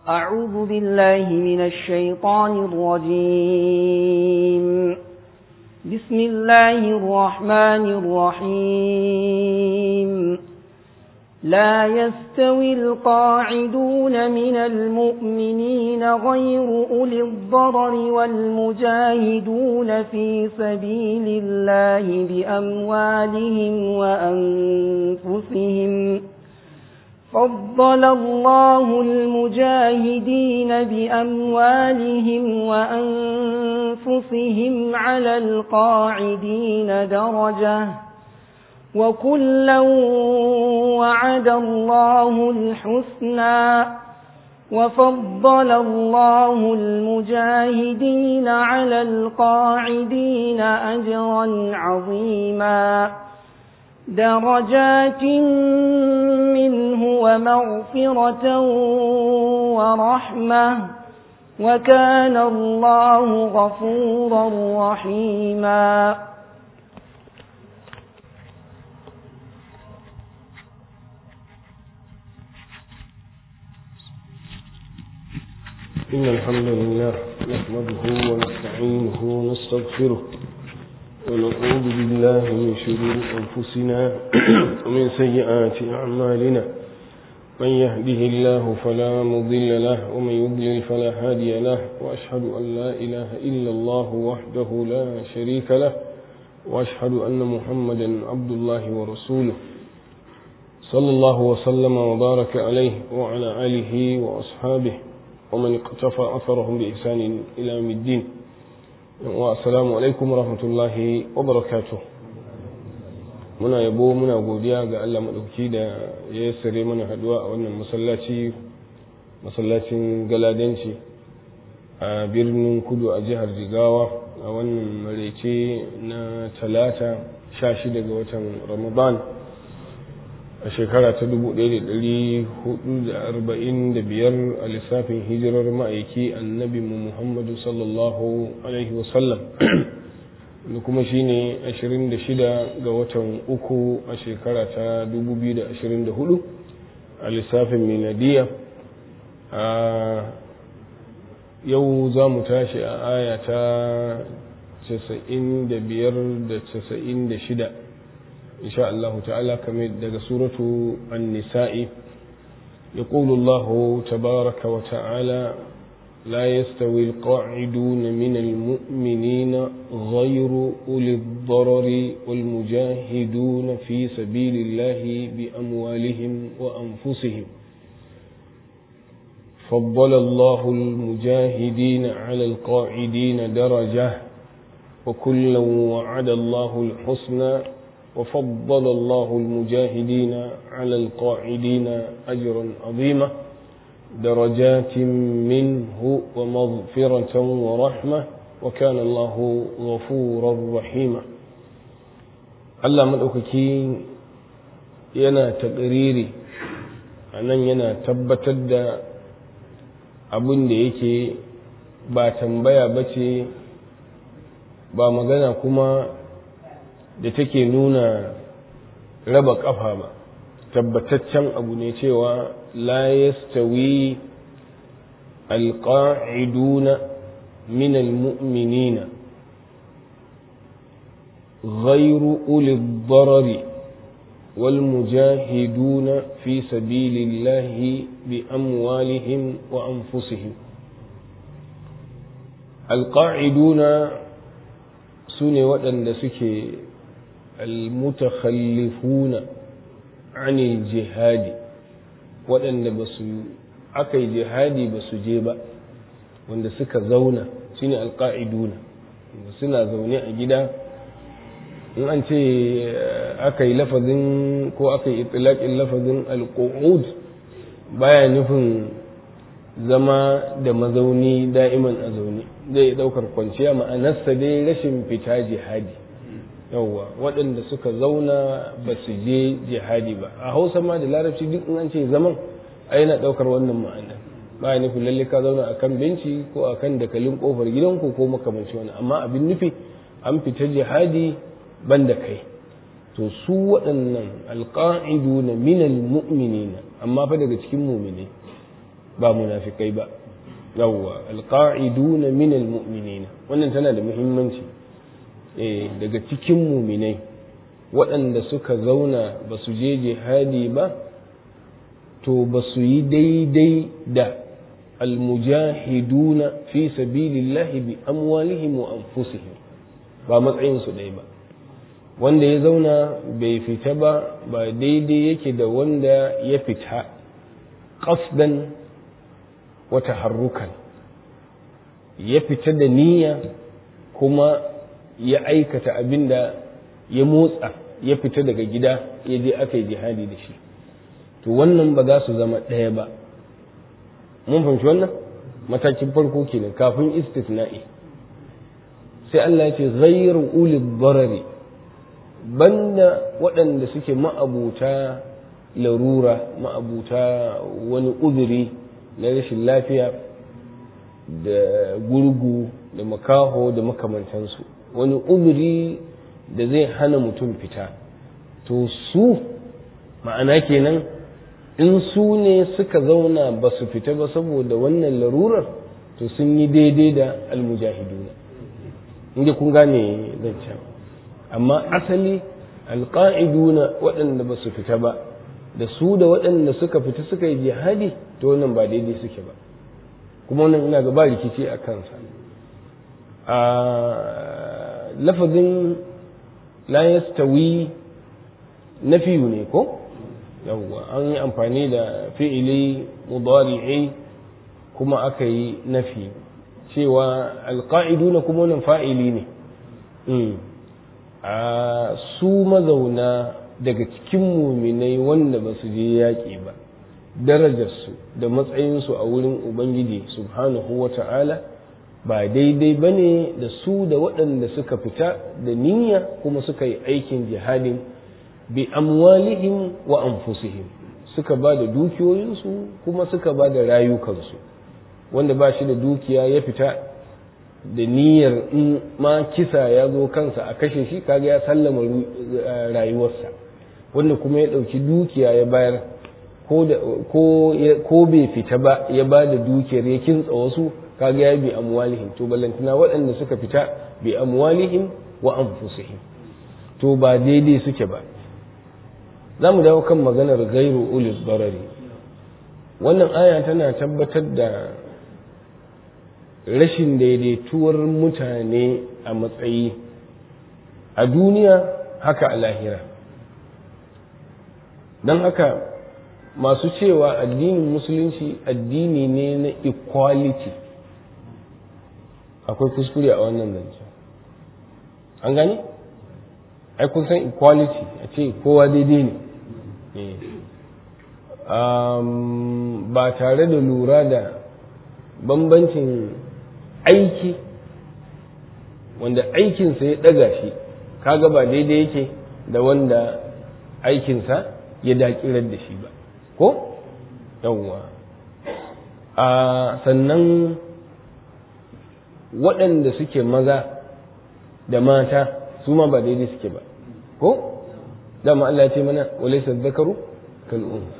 أعوذ بالله من الشيطان الرجيم بسم الله الرحمن الرحيم لا يستوي القاعدون من المؤمنين غير أولي الضرر والمجاهدون في سبيل الله بأموالهم وأنفسهم فضل الله المجاهدين بأموالهم وأنفسهم على القاعدين درجة وكلا وعد الله الحسنى وفضل الله المجاهدين على القاعدين أجرا عظيما درجات منه ومغفرة ورحمة وكان الله غفورا رحيما إن الحمد لله نحمده ونستعينه ونستغفره ونعوذ بالله من شرور أنفسنا ومن سيئات أعمالنا من يهده الله فلا مضل له ومن يضلل فلا هادي له وأشهد أن لا إله إلا الله وحده لا شريك له وأشهد أن محمدا عبد الله ورسوله صلى الله وسلم وبارك عليه وعلى آله وأصحابه ومن اقتفى أثرهم بإحسان إلى يوم الدين والسلام alaikum rahmatullahi wa barakatuh muna yabo muna godiya ga Allah maɗauki da ya sare mana haduwa a wannan masallaci masallacin galadanci a birnin kudu a jihar jigawa a wannan maraice na talata sha shida ga watan ramadan a shekara ta 1445 a lissafin hijirar ma'aiki annabi mu muhammadu sallallahu alaihi wasallam da kuma shine 26 ga watan uku a shekara ta 2024 a lissafin miladiya a yau za mu tashi a aya ta 95 da 96 إن شاء الله تعالى كما دق سورة النساء يقول الله تبارك وتعالى لا يستوي القاعدون من المؤمنين غير أولي الضرر والمجاهدون في سبيل الله بأموالهم وأنفسهم فضل الله المجاهدين على القاعدين درجة وكلا وعد الله الحسنى وفضل الله المجاهدين على القاعدين أجرا عظيما درجات منه ومغفرة ورحمة وكان الله غفورا رحيما Allah maɗaukaki yana taƙariri a nan yana tabbatar da abin da yake ba tambaya ba ce ba magana kuma da take nuna raba ƙafa ba tabbataccen abu ne cewa la yastawi alqa'iduna min almu'minina غير أولي الضرر والمجاهدون في سبيل الله بأموالهم وأنفسهم القاعدون سنة وأن سكي المتخلفون عن الجهاد waɗanda ba su aka yi jihadi ba su je ba wanda suka zauna shine alƙa'iduna suna zaune a gida in an ce aka yi lafazin ko aka yi itilaƙin lafazin alƙo'ud baya nufin zama da mazauni da'iman a zaune zai ɗaukar kwanciya ma'anarsa dai rashin fita jihadi yauwa waɗanda suka zauna ba su je jihadi ba a hausa ma da larabci duk in an ce zaman a yana ɗaukar wannan ma'ana ba ya nufin lalle ka zauna a kan benci ko a kan dakalin ƙofar gidanku ko makamanci wani amma abin nufi an fita jihadi ban da kai to su waɗannan alƙa'idu na minal mu'minina amma fa daga cikin mumine ba munafikai ba yawwa alqa'iduna min almu'minina wannan tana da muhimmanci eh daga cikin muminai waɗanda suka zauna ba su je jihadi ba to ba su yi daidai da almujahiduna fi sabilillahi bi amwalihim wa anfusihim ba matsayin su ɗaya ba wanda ya zauna bai fita ba ba daidai yake da wanda ya fita qasdan wa taharrukan ya fita da niyya kuma ya aikata abin da ya motsa ya fita daga gida ya je aka yi jihadi da shi to wannan ba za su zama ɗaya ba mun fahimci wannan matakin farko kenan kafin istisna'i sai Allah ya ce ghayru ulil darari banda waɗanda suke ma'abuta larura ma'abuta wani uzuri na rashin lafiya da gurgu da makaho da makamantansu wani uzuri da zai hana mutum fita to su ma'ana kenan in su ne suka zauna ba su fita ba saboda wannan larurar to sun yi daidai da almujahiduna inda kun gane zancen amma asali alƙa'iduna waɗanda ba su fita ba da su da waɗanda suka fita suka yi jihadi to wannan ba daidai suke ba kuma wannan ina ga ba rikici a kansa a lafazin la yastawi nafiyu ne ko yawwa an yi amfani da fi'ili mudari'i kuma aka yi nafi cewa alƙa'iduna kuma wannan fa'ili ne a su mazauna daga cikin muminai wanda ba su je yaƙi ba darajarsu da matsayinsu a wurin ubangiji subhanahu wa ta'ala ba daidai ba ne da su da waɗanda suka fita da niyya kuma suka yi aikin jihadin bi amwalihim wa anfusihim suka ba da dukiyoyinsu kuma suka ba da rayukansu wanda ba shi da dukiya ya fita da niyyar in ma kisa ya zo kansa a kashe shi kaga ya sallama rayuwarsa wanda kuma ya ɗauki dukiya ya bayar ko bai fita ba ya ba da dukiyar ya kintsa wasu kaga ya bi amwalihim to ballantana waɗanda suka fita bi amwalihim wa anfusihim to ba daidai suke ba za mu dawo kan maganar gairu ulil barari wannan aya tana tabbatar da rashin daidaituwar mutane a matsayi a duniya haka a lahira don haka masu cewa addinin musulunci addini ne na equality akwai kuskure a wannan zance an gani ai kun san equality a ce kowa daidai ne ba tare da lura da bambancin aiki wanda aikinsa ya ɗaga shi kaga ba daidai yake da wanda aikinsa ya dakirar da shi ba ko yawwa a sannan waɗanda suke maza da mata su ma ba daidai suke ba ko dama Allah ya ce mana walaysa dhakaru kal unsa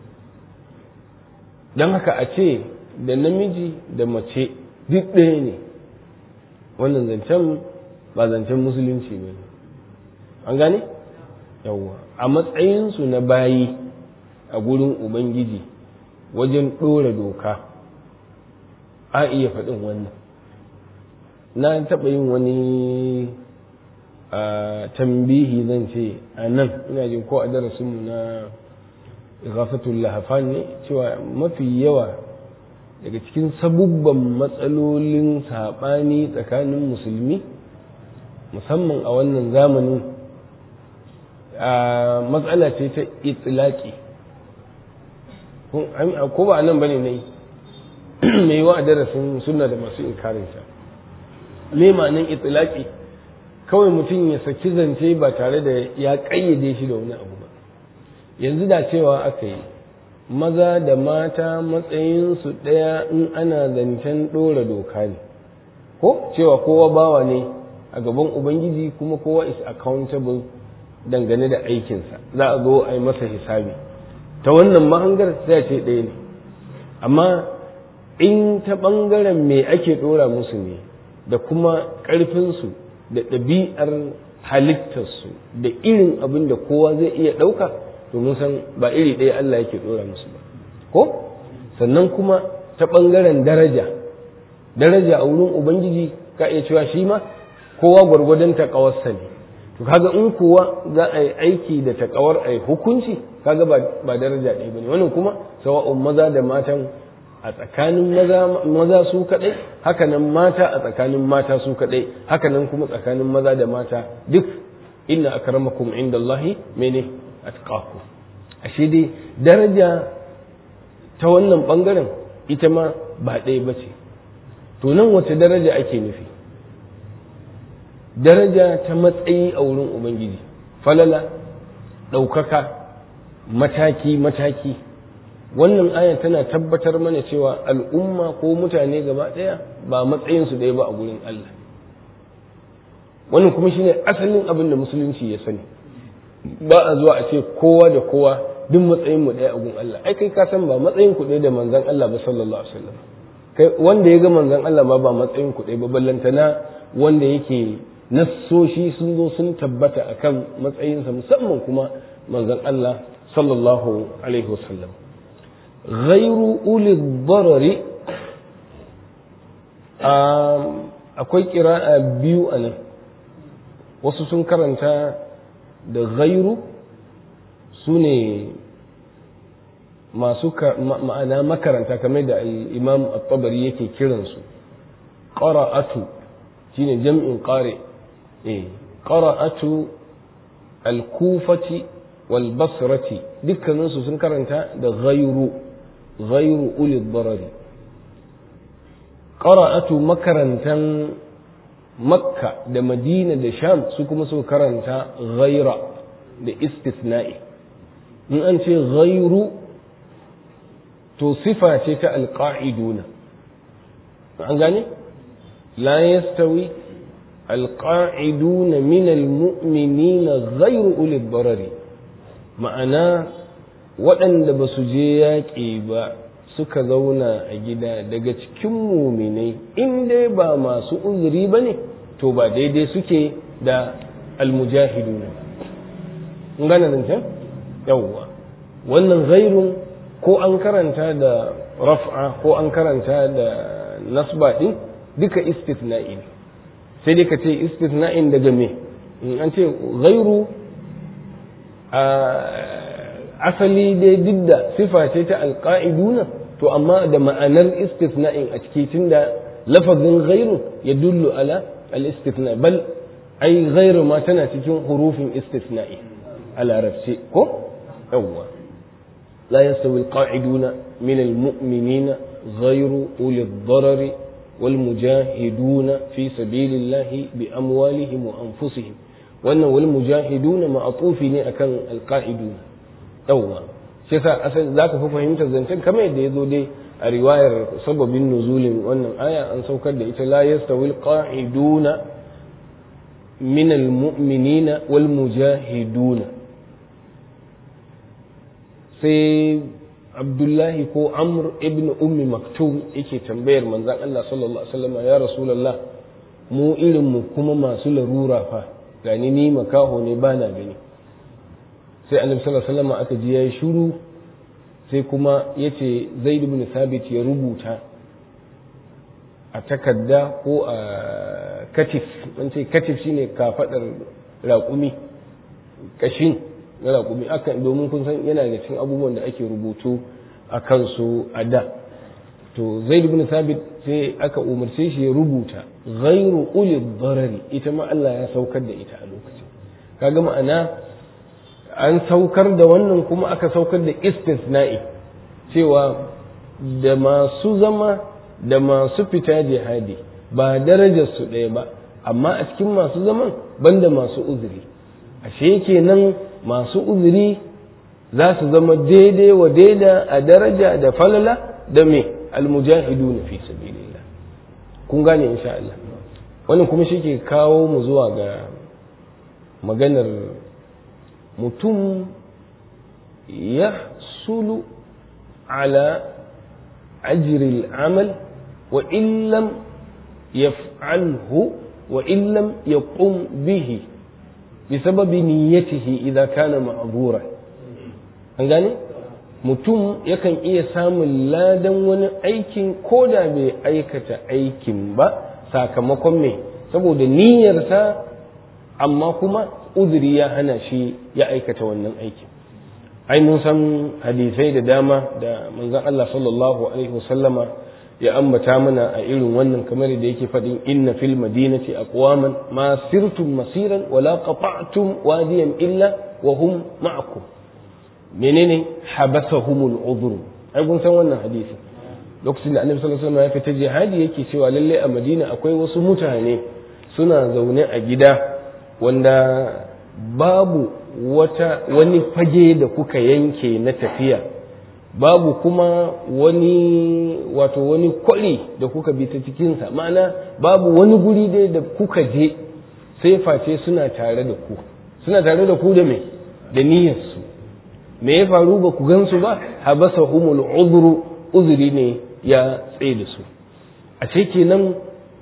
dan haka a ce da namiji da mace duk ɗaya ne wannan zancen ba zancen musulunci ba ne an gane yawwa a matsayinsu na bayi a gurin ubangiji wajen ɗora doka a iya faɗin wannan na taɓa yin wani tambihi zan ce a nan ina jin ko a darasinmu na igafatul lahafan ne cewa mafi yawa daga cikin sabubban matsalolin saɓani tsakanin musulmi musamman a wannan zamanin matsala ce ta itilaki ko ba a nan bane na yi mai wa a darasin suna da masu inkarinsa me ma'anin itilaki kawai mutum ya saki zance ba tare da ya ƙayyade shi da wani abu ba yanzu da cewa aka yi maza da mata matsayinsu ɗaya in ana zancen ɗora doka ne ko cewa kowa bawa ne a gaban ubangiji kuma kowa is accountable dangane da aikinsa za a zo a yi masa hisabi ta wannan mahangar sai a ce ɗaya ne amma in ta ɓangaren me ake ɗora musu ne da kuma ƙarfinsu da ɗabi'ar halittarsu da irin abin da kowa zai iya ɗauka domin san ba iri ɗaya Allah yake ɗora musu ba ko sannan kuma ta ɓangaren daraja daraja a wurin ubangiji ka iya cewa shi ma kowa gwargwadon taƙawarsa ne to kaga in kuwa za a yi aiki da taƙawar a yi hukunci kaga ba daraja ɗaya ba ne wannan kuma sawa'un maza da matan a tsakanin maza su kaɗai hakanan mata a tsakanin mata su kaɗai hakanan kuma tsakanin maza da mata duk inna akramakum inda Allahi mene atqakum ashe dai daraja ta wannan bangaren ita ma ba ɗaya ba ce to nan wace daraja ake nufi daraja ta matsayi a wurin ubangiji falala ɗaukaka mataki mataki wannan aya tana tabbatar mana cewa al'umma ko mutane gaba ɗaya ba matsayinsu ɗaya ba a gurin Allah wannan kuma shine asalin abin da musulunci ya sani ba a zuwa a ce kowa da kowa duk matsayin mu ɗaya a gun Allah ai kai ka san ba matsayin ku ɗaya da manzon Allah ba sallallahu alaihi wasallam kai wanda ya ga manzon Allah ma ba matsayin ku ɗaya ba ballantana wanda yake nassoshi sun zo sun tabbata akan matsayinsa musamman kuma manzon Allah sallallahu alaihi wasallam غير أولي الضرر akwai ƙira'a biyu a nan wasu sun karanta da gairu su ne masu ma'ana makaranta kamar da imam at-tabari yake kiransu ƙara'atu shine jam'in ƙare ƙara'atu al-kufati wal basrati dukkaninsu sun karanta da gairu غير أولي الضرر قرأت مكرنتا مكة دا مدينة دا شام سكما سو كرنتا غير دا استثناء من أنت غير تصفة القاعدون عن لا يستوي القاعدون من المؤمنين غير أولي الضرر معناه waɗanda ba su je yaƙi ba suka zauna a gida daga cikin muminai in dai ba masu uzuri ba ne to ba daidai suke da almujahiduna in gane nan can yawwa wannan ghairun ko an karanta da raf'a ko an karanta da nasba din duka istithna'i ne sai dai ka ce istithna'in daga me in an ce ghairu a asali dai duk da sifa ce ta alƙa'iduna to amma da ma'anar istithna'in a ciki tunda lafazin ghairu ya dullu ala al-istithna bal ai ghairu ma tana cikin hurufin istithna'i a larabce ko yawwa la yastawi al-qa'iduna min al-mu'minina ghairu uli ad-darari wal mujahiduna fi sabilillahi bi amwalihim wa anfusihim wannan wal mujahiduna ma'atufi ne akan al-qa'iduna yawwa shi yasa asali zaka fi fahimtar zancen kamar yadda ya zo dai a riwayar sababin nuzulin wannan aya an saukar da ita la yastawi alqa'iduna min almu'minina wal mujahiduna sai abdullahi ko amr ibn ummi maktum yake tambayar manzon Allah sallallahu alaihi wasallam ya rasulullah mu irin mu kuma masu larura fa gani ni makaho ne bana gani sai annabi sallallahu alaihi wasallam aka ji yayi shiru sai kuma yace zaid ibn sabit ya rubuta a takarda ko a katif an ce katif shine kafadar raƙumi kashin na raƙumi akan domin kun san yana da cikin abubuwan da ake rubutu a kansu a da to zaid ibn sabit sai aka umarce shi ya rubuta ghairu uli darari ita ma Allah ya saukar da ita a lokacin kaga ma'ana an saukar da wannan kuma aka saukar da istisna'i cewa da masu zama da masu fita jihadi ba darajar su ɗaya ba amma a cikin masu zaman banda masu uzuri ashe kenan masu uzuri za su zama daidai wa daida a daraja da falala da me almujahiduna fi sabilillah kun gane insha Allah wannan kuma shi ke kawo mu zuwa ga maganar mutum ya sulu ala ajri al-amal wa in lam yaf'alhu wa in lam yaqum bihi بسبب نيته إذا كان معذورا an gane mutum yakan iya samun ladan wani aikin ko da bai aikata aikin ba sakamakon me saboda niyyarsa amma kuma uzuri ya hana shi ya aikata wannan aikin ai mun san hadisai da dama da manzon Allah sallallahu alaihi wasallama ya ambata mana a irin wannan kamar da yake faɗin inna fil madinati aqwaman ma sirtum masiran wala qata'tum wadiyan illa wa hum ma'akum menene habasahumul udhur ai kun san wannan hadisi lokacin da annabi sallallahu alaihi wasallam ya fita jihadi yake cewa lalle a madina akwai wasu mutane suna zaune a gida wanda babu wata wani fage da kuka yanke na tafiya babu kuma wani wato wani kwari da kuka bi ta cikinsa ma'ana babu wani guri dai da kuka je sai face suna tare da ku suna tare da ku da me da niyyarsu me ya faru ba ku gansu ba habasa humul uzru uzuri ne ya tsaye da su a ce kenan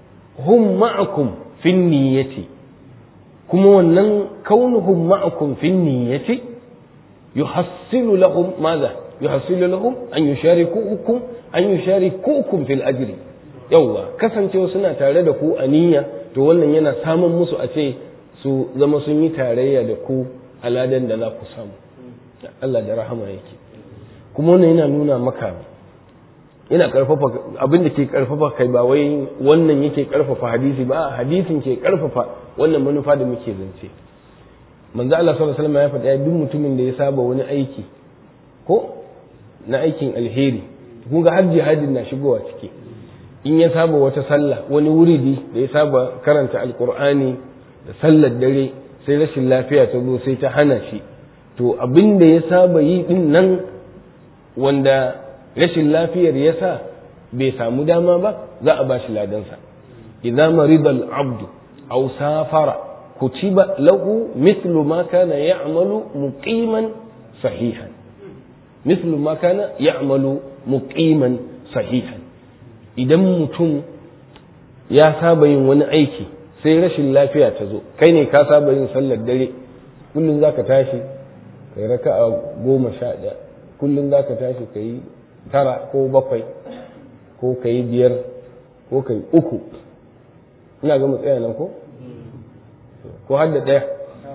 hum ma'akum fin niyyati kuma wannan kaunuhum ma'akum fin niyyati yuhassilu lahum madha yuhassilu lahum an yusharikukum an yusharikukum fil ajri yawwa kasancewa suna tare da ku a niyya to wannan yana samun musu a ce su zama sun yi tarayya da ku a ladan da za ku samu Allah da rahama yake kuma wannan yana nuna maka yana karfafa abin da ke karfafa kai ba wai wannan yake karfafa hadisi ba hadisin ke karfafa wannan manufa da muke zance manzo Allah sallallahu alaihi wasallam ya faɗa duk mutumin da ya saba wani aiki ko na aikin alheri kun ga har jihadin na shigowa ciki in ya saba wata sallah wani wuridi da ya saba karanta alkur'ani da sallar dare sai rashin lafiya ta zo sai ta hana shi to abin da ya saba yi din nan wanda rashin lafiyar ya sa bai samu dama ba za a ba shi ladansa idza marida al-abdu aw safara kutiba lahu mithlu ma kana ya'malu muqiman sahihan mithlu ma kana ya'malu muqiman sahihan idan mutum ya saba yin wani aiki sai rashin lafiya ta zo kai ne ka saba yin sallar dare kullum zaka tashi kai raka'a goma sha ɗaya kullum zaka tashi kai tara ko bakwai ko kai biyar ko kai uku ina ga mu tsaya nan ko ko har da ɗaya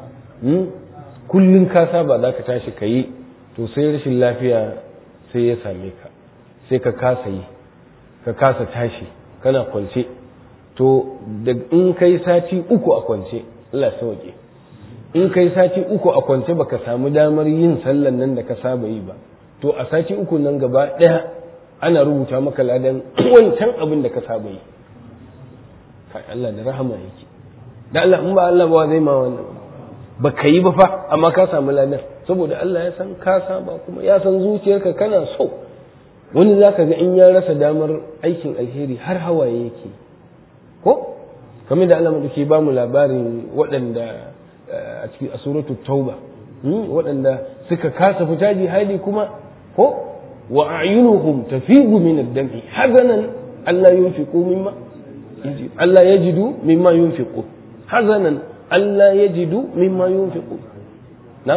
kullum ka saba zaka tashi kai to sai rashin lafiya sai ya same ka sai ka kasa yi ka kasa tashi kana kwance to da in kai sati uku a kwance Allah sauke in kai sati uku a kwance baka samu damar yin sallan nan da ka saba yi ba to a sati uku nan gaba ɗaya ana rubuta maka ladan wancan abin da ka saba yi kai Allah da rahama yake da Allah in ba Allah ba zai ma wannan ba ka yi ba fa amma ka samu ladan saboda Allah ya san ka saba kuma ya san zuciyarka kana so wani za ka ga in ya rasa damar aikin alheri har hawaye yake ko kamar da Allah ke ba mu labarin waɗanda a cikin a suratul tauba waɗanda suka kasa fita jihadi kuma ko wa a'yunuhum tafidu min ad-dam'i hazanan Allah yunfiqu mimma Allah yajidu mimma yunfiqu hazanan Allah yajidu mimma yunfiqu na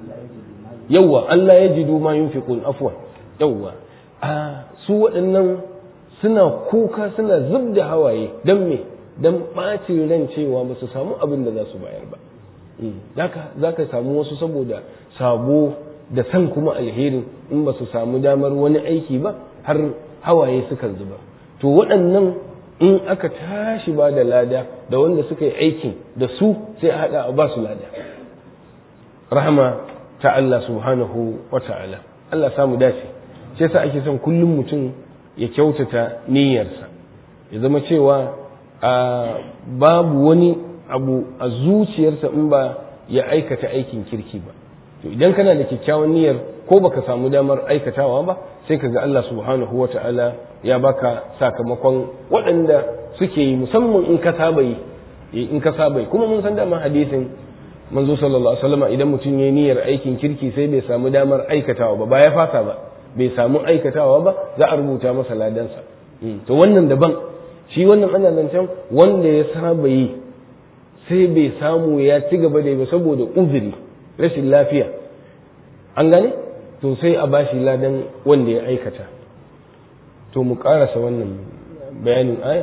yawwa Allah yajidu ma yunfiqun afwan yawwa a su waɗannan suna kuka suna zub da hawaye don me don ɓacin ran cewa ba su samu abin da za su bayar ba za ka samu wasu saboda sabo da san kuma alherin in ba su samu damar wani aiki ba har hawaye sukan zuba to waɗannan in aka tashi ba da lada da wanda suka yi aikin da su sai a haɗa a ba su lada rahama ta Allah subhanahu wa ta'ala Allah samu dace shi yasa ake son kullum mutum ya kyautata niyyarsa ya zama cewa babu wani abu a zuciyarsa in ba ya aikata aikin kirki ba to idan kana da kyakkyawan niyyar ko baka samu damar aikatawa ba sai ka ga Allah subhanahu wa ta'ala ya baka sakamakon waɗanda suke yi musamman in ka saba yi in ka saba yi kuma mun san dama hadisin manzo sallallahu alaihi wasallam idan mutum ya yi niyyar aikin kirki sai bai samu damar aikatawa ba ba ya fasa ba bai samu aikatawa ba za a rubuta masa ladansa to wannan daban shi wannan ana zancen wanda ya saba yi sai bai samu ya ci gaba da yi ba saboda uzuri rashin lafiya an gane to sai a bashi ladan wanda ya aikata to mu karasa wannan bayanin aya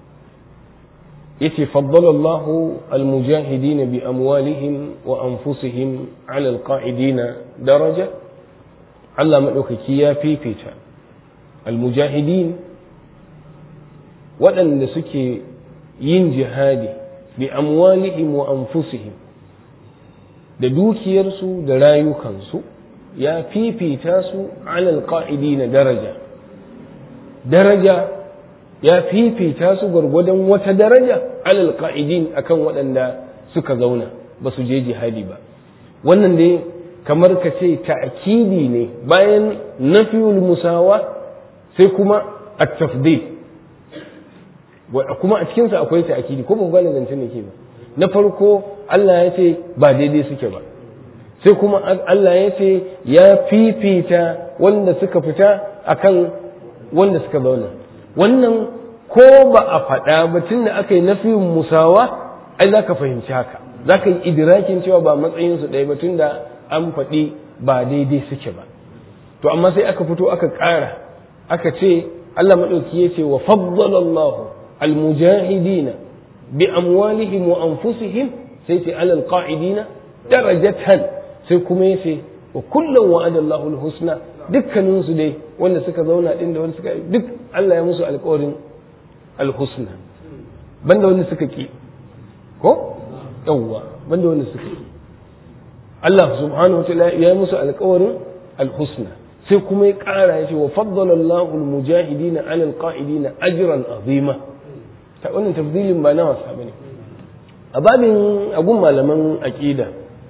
yace faddala Allah almujahidin bi amwalihim wa anfusihim ala alqa'idina daraja Allah madaukaki ya fifita almujahidin waɗanda suke yin jihadi bi amwalihim wa anfusihim da dukiyarsu da rayukansu ya fifita su alal na daraja daraja ya fifita su gwargwadon wata daraja alal qa'idin akan waɗanda suka zauna ba su je jihadi ba wannan dai kamar ka ce ta'kidi ne bayan nafiyul musawa sai kuma at-tafdil kuma a cikinsa akwai ta'kidi ko ba ku gane zancen ne ke ba na farko Allah ya ce ba daidai suke ba sai kuma Allah ya ce ya fifita wanda suka fita akan wanda suka zauna wannan ko ba a faɗa ba tun da aka yi nafiyin musawa ai za ka fahimci haka za ka yi idirakin cewa ba matsayinsu ɗaya ba tun da an faɗi ba daidai suke ba to amma sai aka fito aka ƙara aka ce Allah maɗauki ya ce wa faddalallahu almujahidina bi amwalihim wa anfusihim sai ce alal qa'idina darajatan sai kuma ya ce wa kullum wa'ada Allahul husna dukkanin su dai wanda suka zauna din da wanda suka duk Allah ya musu alƙawarin alhusna banda wanda suka ki ko yawwa banda wanda suka ki Allah subhanahu wataala ya musu alƙawarin alhusna sai kuma ya ƙara ya ce wa faddala Allahu almujahidina ala alqa'idina ajran azima ta wannan tafdilin ba na wasa bane a babin agun malaman aqida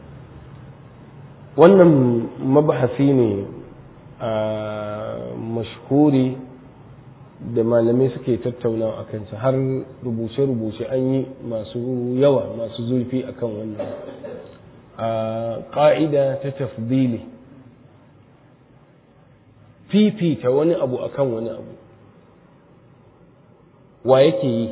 wannan mabahasi ne a mashhuri da malamai suke tattaunawa a kansa har rubuce-rubuce an yi masu yawa masu zurfi akan wannan a ƙa'ida ta tafdili fifita wani abu akan wani abu wa yake yi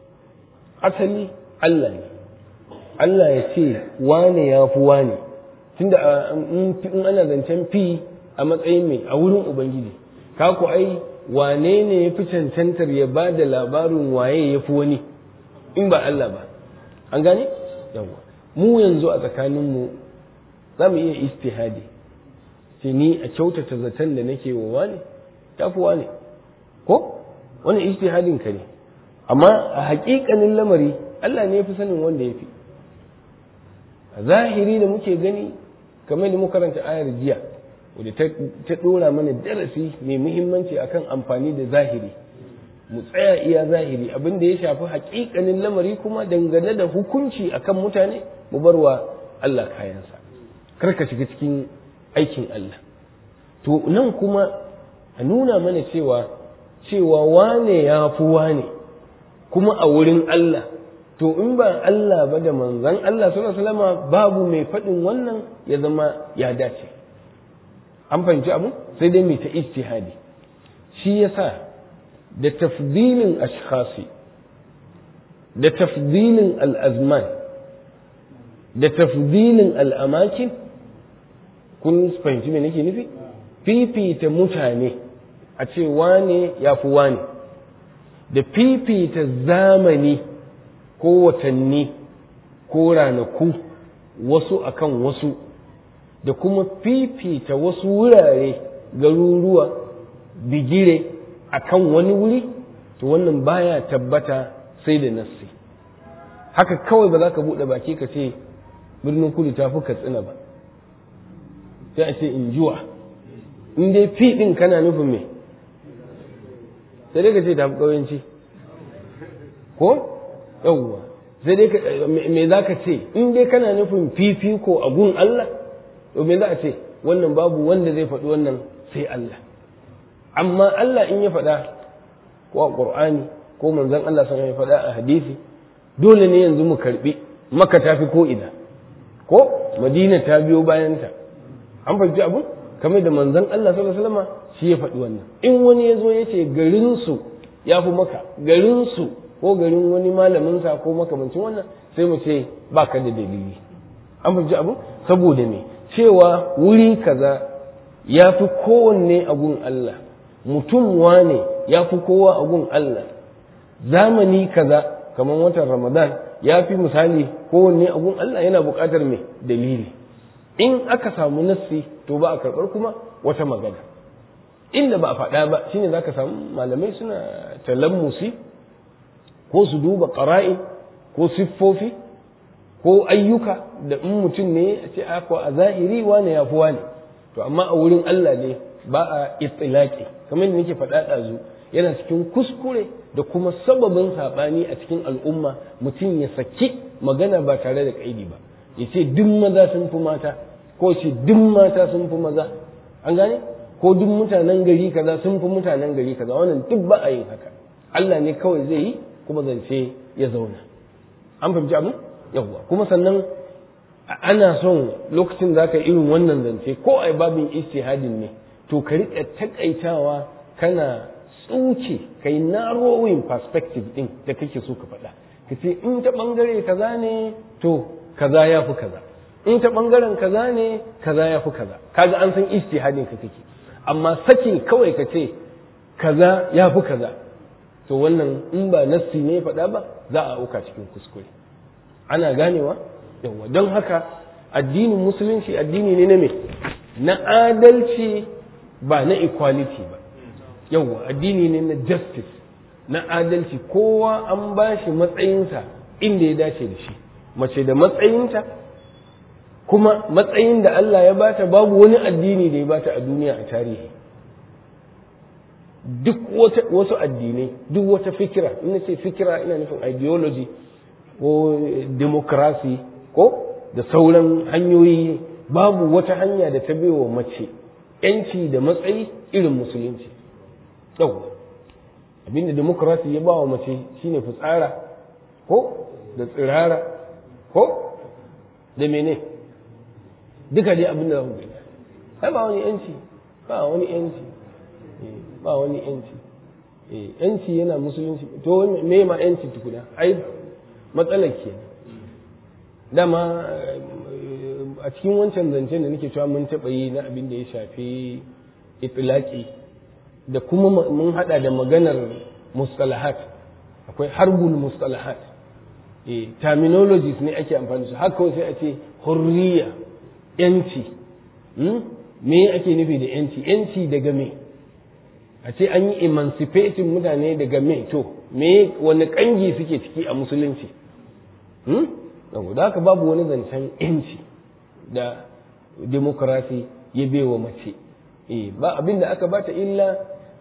asali Allah ne Allah ya ce wane ya fi wane tunda in ana zancen fi a matsayin mai a wurin ubangiji ka ku ai wane ne ya fi cancantar ya ba da labarin waye ya fi wani in ba Allah ba an gane yawa mu yanzu a tsakaninmu za mu iya istihadi ce ni a kyautata zaton da nake wa wane ta fi wane ko wani istihadin ka ne amma a haƙiƙanin lamari Allah ne ya fi sanin wanda ya fi a zahiri da muke gani kamar da muka karanta ayar jiya wadda ta ɗora mana darasi mai muhimmanci akan amfani da zahiri mu tsaya iya zahiri abin da ya shafi haƙiƙanin lamari kuma dangane da hukunci akan mutane mu bar wa Allah kayansa kar ka shiga cikin aikin Allah to nan kuma a nuna mana cewa cewa wane ya fi wane kuma a wurin Allah to in ba Allah ba da manzan Allah sallallahu alaihi babu mai faɗin wannan ya zama ya dace an fahimci abu sai dai mai ta ijtihadi shi yasa da tafdilin ashkhasi da tafdilin al'azman da tafdilin al'amakin kun fahimci me nake nufi fifita mutane a ce wane ya fi wane da fifita zamani ko watanni ko ranaku wasu akan wasu da kuma fifita wasu wurare garuruwa bigire akan wani wuri to wannan baya tabbata sai da nassi haka kawai ba za ka buɗe baki ka ce birnin kudu ta fi katsina ba sai a ce in juwa in dai fi ɗin kana nufin me sai dai ka ce ta fi ƙauyenci ko yawwa sai dai me za ka ce in dai kana nufin fifiko a gun Allah to me za a ce wannan babu wanda zai faɗi wannan sai Allah amma Allah in ya faɗa ko a Qur'ani ko manzon Allah sun ya faɗa a hadisi dole ne yanzu mu karbi maka tafi ko ina ko madina ta biyo bayanta an fahimci abu kamar da manzon Allah sallallahu alaihi wasallam shi ya faɗi wannan in wani ya zo ya ce garin su ya fi maka garin su ko garin wani malamin sa ko makamancin wannan sai mu ce baka da dalili an fahimci abu saboda me cewa wuri kaza ya fi kowanne a gun Allah mutum wane ya fi kowa a gun Allah zamani kaza kamar watan ramadan ya fi misali kowanne a gun Allah yana buƙatar mai dalili in aka samu nassi to ba a karɓar kuma wata magana inda ba a faɗa ba shine za ka samu malamai suna talammusi ko su duba ƙara'i ko siffofi ko ayyuka da in mutum ne a ce ko a zahiri wane ya fi wane to amma a wurin Allah ne ba a itilaki kamar yadda nake faɗa ɗazu yana cikin kuskure da kuma sababin saɓani a cikin al'umma mutum ya saki magana ba tare da ƙaidi ba ya ce duk maza sun fi mata ko ce duk mata sun fi maza an gane ko duk mutanen gari kaza sun fi mutanen gari kaza wannan duk ba a yin haka Allah ne kawai zai yi kuma zance ya zauna an fahimci abin yawwa kuma sannan ana son lokacin za ka irin wannan zance ko a babin istihadin ne to ka riƙa takaitawa kana tsuke kai narrowing perspective din da kake so ka faɗa ka ce in ta ɓangare kaza ne to kaza ya fi kaza in ta ɓangaren kaza ne kaza ya fi kaza kaga an san istihadin ka kake amma sakin kawai ka ce kaza ya fi kaza to wannan in ba nassi ne faɗa ba za a auka cikin kuskure ana ganewa yawa don haka addinin musulunci addini ne na me na adalci ba na equality ba yawa addini ne na justice na adalci kowa an ba shi matsayinsa inda ya dace da shi mace da matsayinta kuma matsayin da Allah ya bata babu wani addini da ya bata a duniya a tarihi duk wasu addinai duk wata fikira ina ce fikira ina nufin ideology ko demokrasi ko da sauran hanyoyi babu wata hanya da ta wa mace yanci da matsayi irin musulunci yau abinda demokrasi ya ba wa mace shine fitsara ko da tsirara ko da mene duka dai abinda za ku gani ai ba wani yanci ba wani yanci ba wani yanci yanci yana musulunci to me ma yanci tukuna ai matsalar ke dama a cikin wancan zancen da nake cewa mun taɓa yi na abin da ya shafi itilaki da kuma mun hada da maganar mustalahat akwai harbul mustalahat terminologies ne ake amfani su haka sai a ce hurriya yanci me ake nufi da yanci yanci daga me a ce an yi emancipating mutane daga me to me wani kangi suke ciki a musulunci da haka babu wani zancen yanci da demokrasi ya bewa mace ba abin da aka bata illa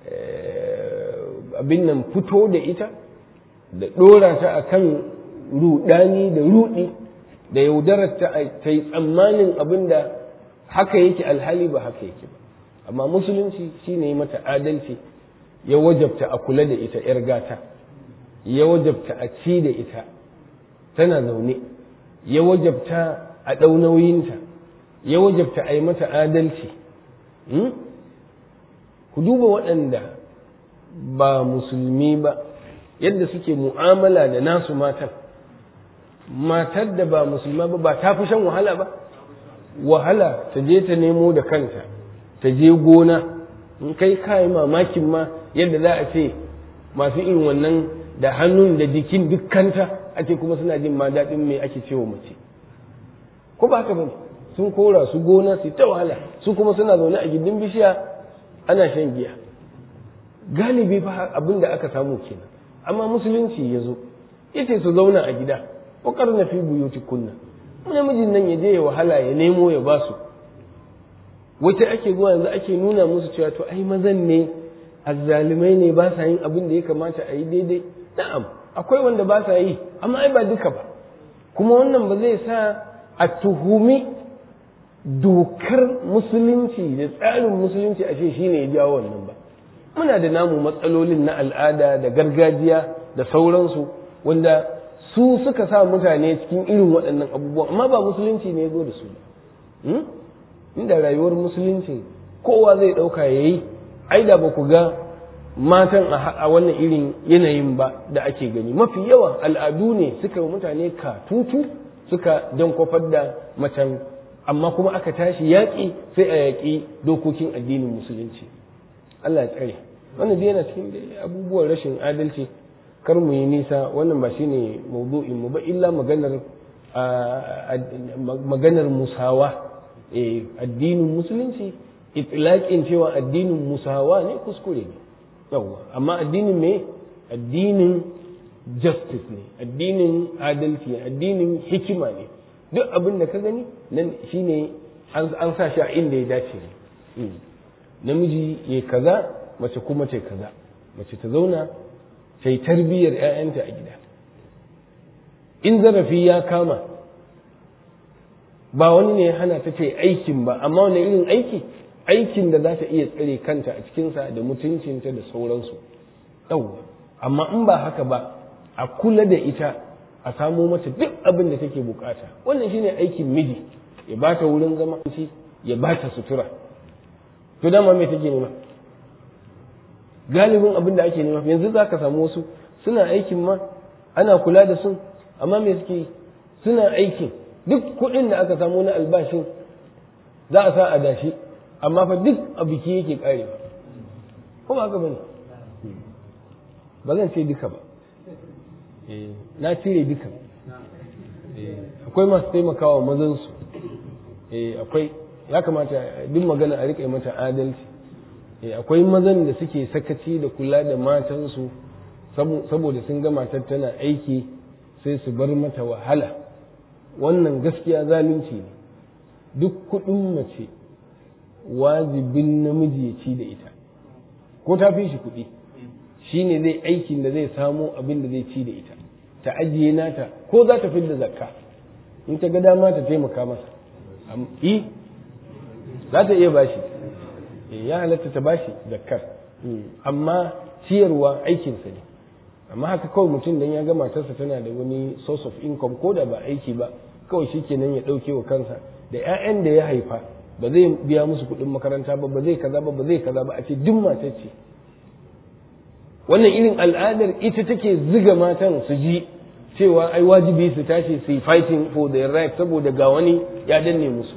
abin nan fito da ita da ɗora ta a kan rudani da rudi da yaudarar ta ta yi tsammanin abin da haka yake alhali ba haka yake ba amma musulunci shine mata adalci ya wajabta a kula da ita 'yar gata ya wajabta a ci da ita tana zaune ya wajabta a ɗau nauyinta ya wajabta a yi mata adalci ku duba waɗanda ba musulmi ba yadda suke mu'amala da nasu matan matar da ba musulma ba ba ta fi shan wahala ba wahala ta je ta nemo da kanta ta je gona in kai kayi mamakin ma yadda za a ce masu irin wannan da hannun da jikin dukkanta ake kuma suna jin ma daɗin me ake cewa mace ko ba haka bane sun kora su gona su ta wahala su kuma suna zaune a gindin bishiya ana shan giya galibi fa abin da aka samu kenan amma musulunci ya zo yace su zauna a gida kokar na fi buyuti kunna namijin nan ya je ya wahala ya nemo ya basu wata ake zuwa yanzu ake nuna musu cewa to ai mazan ne azzalumai ne ba sa yin abin da ya kamata a yi daidai na'am akwai wanda ba sa yi amma ai ba duka ba kuma wannan ba zai sa a tuhumi dokar musulunci da tsarin musulunci a ce shine ya jawo wannan ba muna da namu matsalolin na al'ada da gargajiya da sauransu wanda su suka sa mutane cikin irin waɗannan abubuwan amma ba musulunci ne ya zo da su ba inda rayuwar musulunci kowa zai ɗauka ya yi ai da ba ku ga matan a wannan irin yanayin ba da ake gani mafi yawa al'adu ne suka mutane katutu suka don kwafar da macen amma kuma aka tashi yaƙi sai a yaƙi dokokin addinin musulunci Allah ya tsare wannan dai yana cikin abubuwan rashin adalci kar mu yi nisa wannan ba shine mawdu'in mu ba illa maganar maganar musawa addinin musulunci itlaqin cewa addinin musawa ne kuskure ne yawa amma addinin me addinin justice ne addinin adalci ne addinin hikima ne duk abin da ka gani nan shine an sa shi a inda ya dace ne namiji ya kaza mace kuma ce kaza mace ta zauna ta yi tarbiyyar 'ya'yanta a gida in zarafi ya kama ba wani ne ya hana ta ce aikin ba amma wani irin aiki aikin da za ta iya tsare kanta a cikinsa da mutuncinta da sauransu yawwa amma in ba haka ba a kula da ita a samo mata duk abin da take bukata wannan shine aikin miji ya ba ta wurin zama ya ba ta sutura to dama me take nema galibin abin da ake nema yanzu za ka samu wasu suna aikin ma ana kula da su amma me suke suna aikin duk kuɗin da aka samu na albashin za a sa a dashi amma fa duk a biki yake karewa kuma haka bane ba zan ce duka ba na cire duka akwai masu taimakawa mazansu akwai ya kamata duk magana a riƙe mata adalci akwai mazan da suke sakaci da kula da matansu saboda sun ga matar tana aiki sai su bar mata wahala wannan gaskiya zalunci ne duk kuɗin mace wajibin namiji ya ci da ita ko ta fi shi kuɗi shi ne zai aikin da zai samo abin da zai ci da ita ta ajiye nata ko za ta fidda zakka in ta ga dama ta taimaka masa i za ta iya bashi ya halatta ta bashi zakkar amma ciyarwa aikinsa ne amma haka kawai mutum dan ya ga matarsa tana da wani source of income ko da ba aiki ba kawai shi kenan ya ɗauke wa kansa da 'ya'yan da ya haifa ba zai biya musu kuɗin makaranta ba ba zai kaza ba ba zai kaza ba a ce duk matar ce wannan irin al'adar ita take ziga matan su ji cewa ai wajibi su tashi su yi fighting for their right saboda ga wani ya danne musu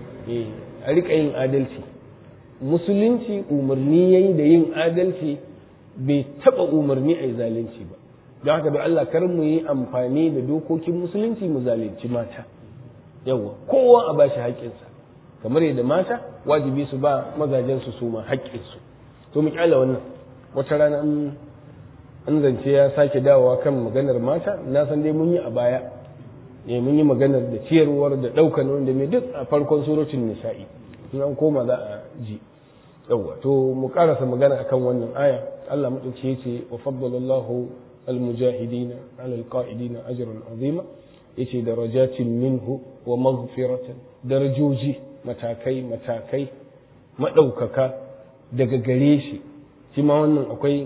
a riƙa yin adalci musulunci umarni yayi da yin adalci bai taɓa umarni a yi zalunci ba don haka da Allah kar mu yi amfani da dokokin musulunci mu zalunci mata yawa kowa a bashi haƙƙinsa kamar yadda mata wajibi su ba mazajensu su ma haƙƙinsu to mu kyala wannan wata rana an zance ya sake dawowa kan maganar mata na san dai mun yi a baya ne mun yi maganar da ciyarwar da ɗaukar wanda mai duk a farkon surocin nisa'i in an koma za a ji yawa to mu karasa magana akan wannan aya Allah mutunci yace wa faddalallahu almujahidina ala alqa'idina ajran azima yace darajatin minhu wa maghfiratan darajoji matakai matakai madaukaka daga gare shi shi ma wannan akwai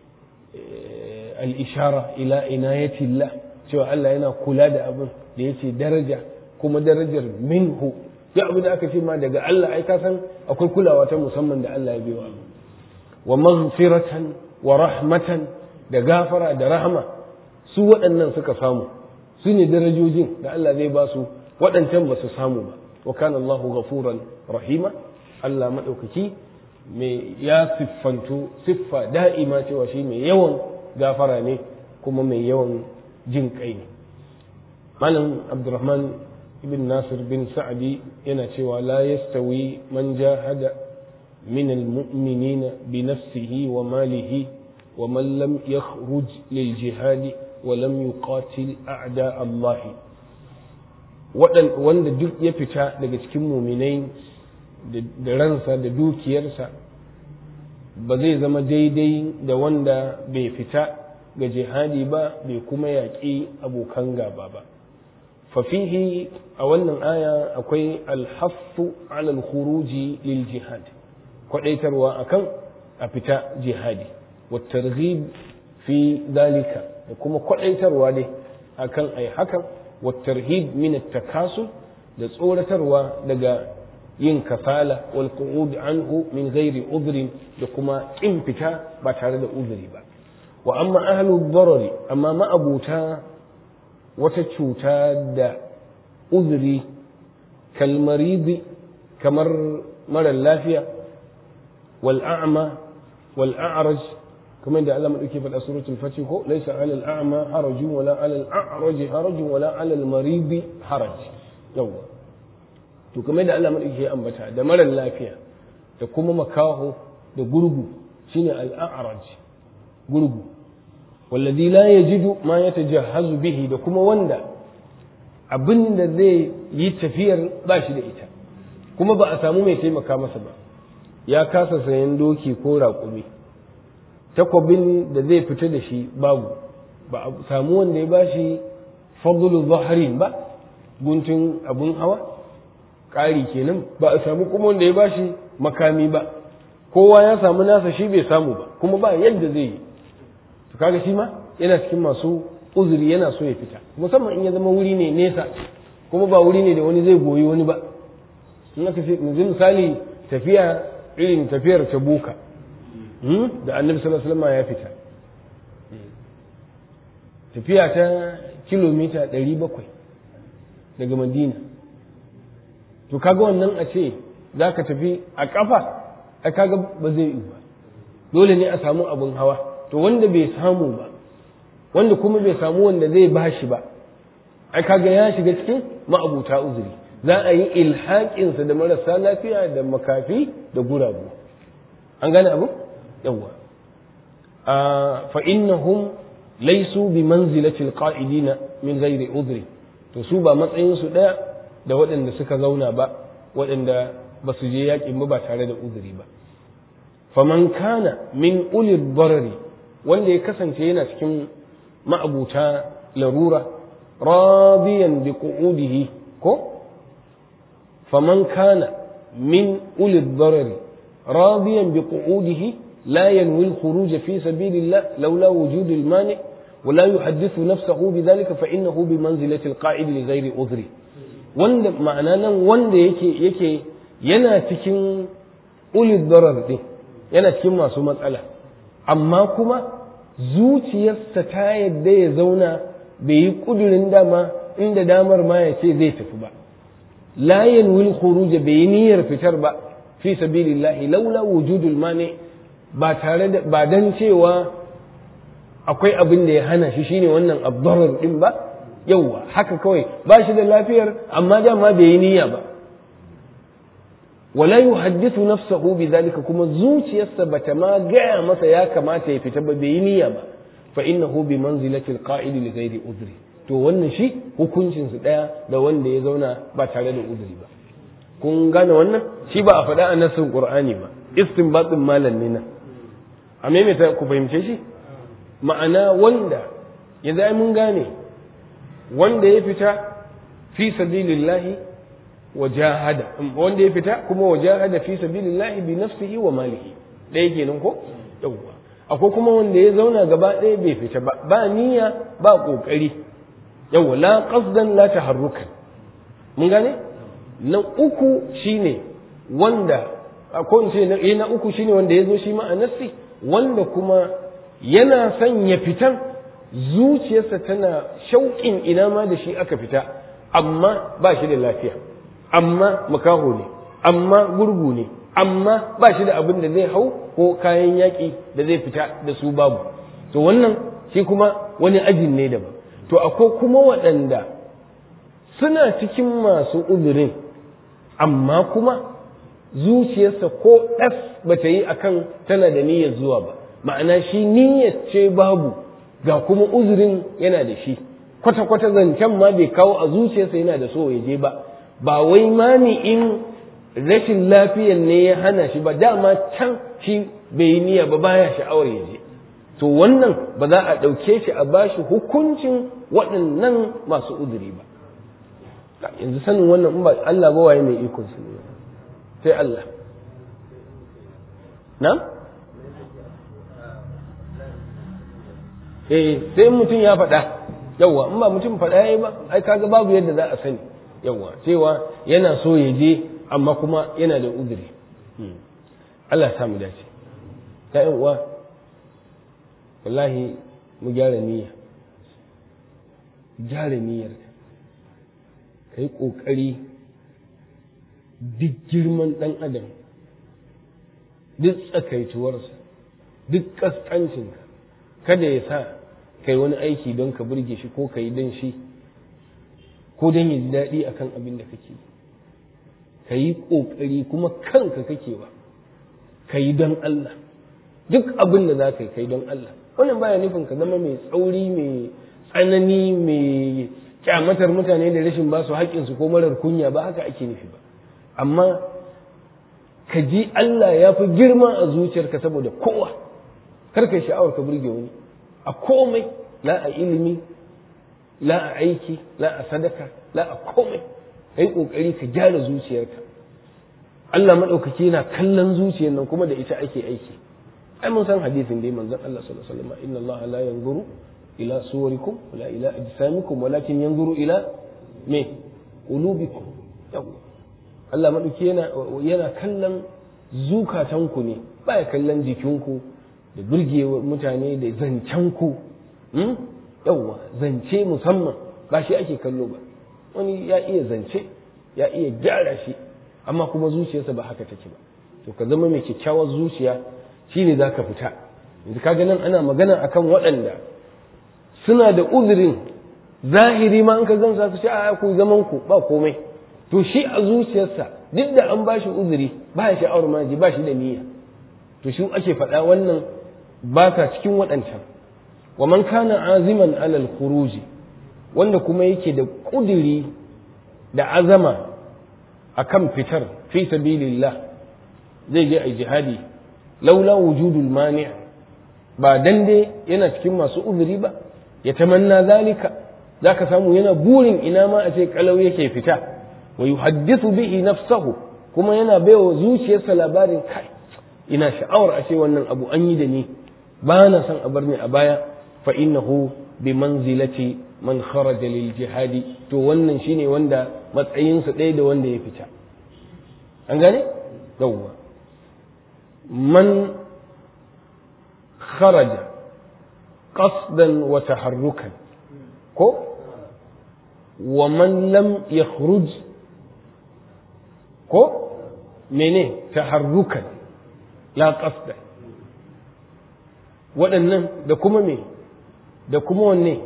al-ishara ila inayatillah cewa Allah yana kula da abin da yace daraja kuma darajar minhu ya abu da aka ce ma daga Allah ai ka san akwai kulawa ta musamman da Allah ya biyo abu wa maghfiratan wa rahmatan da gafara da rahama su waɗannan suka samu su ne darajojin da Allah zai ba su waɗancan ba su samu ba wa kana Allahu ghafuran rahima Allah madaukaki mai ya siffantu siffa da'ima cewa shi mai yawan gafara ne kuma mai yawan jin kai ne malam abdurrahman ibn nasir bin sa'adi yana cewa la yastawi man jahada min almu'minina bi nafsihi wa malihi wa man lam yakhruj lil jihadi wa lam yuqatil a'da Allah wanda duk ya fita daga cikin muminai da ransa da dukiyarsa ba zai zama daidai da wanda bai fita ga jihadi ba bai kuma yaƙi abokan gaba ba fafihi a wannan aya akwai alhaffu alal khuruji lil jihad kwadaitarwa akan a fita jihadi wa targhib fi dalika da kuma kwadaitarwa dai akan ai hakan wa tarhib min takasu da tsoratarwa daga yin kafala wal qu'ud anhu min ghairi udhrin da kuma kin fita ba tare da uzuri ba wa amma ahlu darari amma ma'abuta wata cuta da uzuri kalmaridi kamar mara lafiya wal a'ma wal a'raj kamar da Allah madauke faɗa suratul fatih ko laysa 'alal a'ma harajun wala 'alal a'raj harajun wala 'alal maridi haraj yawa to kamar da Allah madauke ya ambata da mara lafiya da kuma makaho da gurgu shine al a'raj gurgu wallazi la yajidu ma yatajahhazu bihi da kuma wanda abin da zai yi tafiyar ba shi da ita kuma ba a samu mai taimaka masa ba ya kasa sayan doki ko raƙumi takwabin da zai fita da shi babu ba a samu wanda ya bashi fadlu zaharin ba guntun abun hawa ƙari kenan ba a samu kuma wanda ya bashi makami ba kowa ya samu nasa shi bai samu ba kuma ba yadda zai yi to kaga shi ma yana cikin masu uzuri yana so ya fita musamman in ya zama wuri ne nesa kuma ba wuri ne da wani zai goyi wani ba in aka ce yanzu misali tafiya irin tafiyar tabuka da annabi sallallahu alaihi wasallam ya fita tafiya ta kilomita 700 daga madina to kaga wannan a ce za ka tafi a kafa a kaga ba zai yi ba dole ne a samu abin hawa to wanda bai samu ba wanda kuma bai samu wanda zai bashi ba ai kaga ya shiga cikin ma'abuta uzuri za a yi ilhaƙinsa da marasa lafiya da makafi da guragu an gane abu yawwa fa innahum laysu bi manzilati alqa'idina min ghairi udhri to su ba matsayin su daya da waɗanda suka zauna ba waɗanda ba su je yaƙin ba ba tare da uzuri ba faman kana min ulil darari wanda ya kasance yana cikin ma'abuta larura radiyan bi qu'udihi ko faman kana min ulil darari radiyan bi qu'udihi la yanwi al-khuruj fi sabilillah laula wujud al-mani ولا يحدث نفسه بذلك فإنه بمنزلة القائد لغير عذر wanda ma'ana nan wanda yake yake yana cikin ulid darar din yana cikin masu matsala amma kuma zuciyarsa ta yadda ya zauna bai yi kudurin dama inda damar ma ya ce zai tafi ba la yanwil khuruj bai yi niyyar fitar ba fi sabilillahi laula wujudul mani ba tare da ba dan cewa akwai abin da ya hana shi shine wannan abdarar din ba yauwa haka kawai ba shi da lafiyar amma dama bai yi niyya ba wala yuhaddithu nafsahu bidhalika kuma zuciyarsa bata ma gaya masa ya kamata ya fita ba bai yi niyya ba fa innahu bi manzilati alqa'id li ghairi udhri to wannan shi hukuncin su daya da wanda ya zauna ba tare da udhri ba kun gane wannan shi ba a faɗa a nassin qur'ani ba istinbatin malam ne nan a maimaita ku fahimce shi ma'ana wanda yanzu ai mun gane wanda ya fita fi sabilillahi wa jahada wanda ya fita kuma wa jahada fi sabilillahi bi nafsihi wa malihi ɗaya kenan ko yawwa akwai kuma wanda ya zauna gaba ɗaya bai fita ba ba niyya ba kokari yawwa la qasdan la taharrukan mun gane na uku shine wanda ko in ce na uku shine wanda ya zo shi ma a nassi wanda kuma yana son ya fitan zuciyarsa tana shauƙin ina ma da shi aka fita amma ba shi da lafiya amma makaho ne amma gurgu ne amma ba shi da abin da zai hau ko kayan yaƙi da zai fita da su babu to wannan shi kuma wani ajin ne daban to akwai kuma waɗanda suna cikin masu uzurin amma kuma zuciyarsa ko ɗas ba ta yi akan tana da niyyar zuwa ba ma'ana shi niyyar ce babu ga kuma uzurin yana da shi kwata-kwata zancen ma bai kawo a zuciyarsa yana da so ya je ba ba wai mani'in rashin lafiyar ne ya hana shi ba dama can shi bai yi niyya ba baya sha'awar ya je to wannan ba za a ɗauke shi a bashi hukuncin waɗannan masu uzuri ba yanzu sanin wannan in ba Allah ba waye mai ikon su ne sai Allah na? eh sai mutum ya faɗa yawwa in ba mutum faɗa yayi ba ai kaga babu yadda za a sani yawwa cewa yana so ya je amma kuma yana da uzuri Allah ya samu dace ta uwa wallahi mu gyara niyya gyara niyyar ka yi ƙoƙari duk girman ɗan adam duk tsakaituwarsa duk ƙasƙancinka kada ya sa kai wani aiki don ka burge shi ko ka yi don shi ko don ya ji daɗi a kan abin da kake ka yi ƙoƙari kuma kanka kake ba ka yi don Allah duk abin da za ka yi ka yi don Allah wannan baya nufin ka zama mai tsauri mai tsanani mai kyamatar mutane da rashin ba su haƙƙinsu ko marar kunya ba haka ake nufi ba amma ka ji Allah ya fi girma a zuciyarka saboda kowa kar ka sha'awar ka burge wani a komai la a ilimi la a aiki la a sadaka la a komai kai kokari ka gyara zuciyarka Allah madaukaki yana kallon zuciyar nan kuma da ita ake aiki ai mun san hadisin dai manzon Allah sallallahu alaihi wasallam inna Allah la yanzuru ila suwarikum wala ila ajsamikum walakin yanzuru ila me qulubikum yawa Allah maɗauki yana yana kallon zukatanku ne baya kallon jikinku da burgewar mutane da zancenku yawwa zance musamman ba shi ake kallo ba wani ya iya zance ya iya gyara shi amma kuma zuciyarsa ba haka take ba to ka zama mai kyakkyawar zuciya shine za ka fita yanzu kaga nan ana magana akan waɗanda suna da uzurin zahiri ma in ka gamsa su ce a ku zaman ku ba komai to shi a zuciyarsa duk da an bashi uzuri ba ya sha'awar maji ba shi da niyya to shi ake faɗa wannan ba ka cikin waɗancan wa man kana aziman alal khuruji wanda kuma yake da ƙudiri da azama akan fitar fi sabilillah zai je a jihadi laula wujudul mani' ba dan dai yana cikin masu uzuri ba ya tamanna zalika zaka samu yana burin ina ma a ce kalau yake fita wa yuhaddithu bihi nafsahu kuma yana baiwa zuciyarsa labarin kai ina sha'awar a ce wannan abu an yi da ni ba na son a bar ni a baya fa innahu bi manzilati man kharaja lil jihadi to wannan shine wanda matsayinsa ɗaya da wanda ya fita an gane yawwa man kharaja qasdan wa taharrukan ko wa man lam yakhruj ko mene taharrukan la qasda waɗannan da kuma me da kuma wanne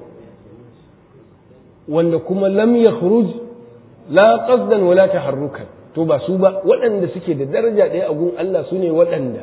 wanda kuma lam yakhruj la qasdan wala taharrukan to ba su ba waɗanda suke da daraja ɗaya a gun Allah su ne waɗanda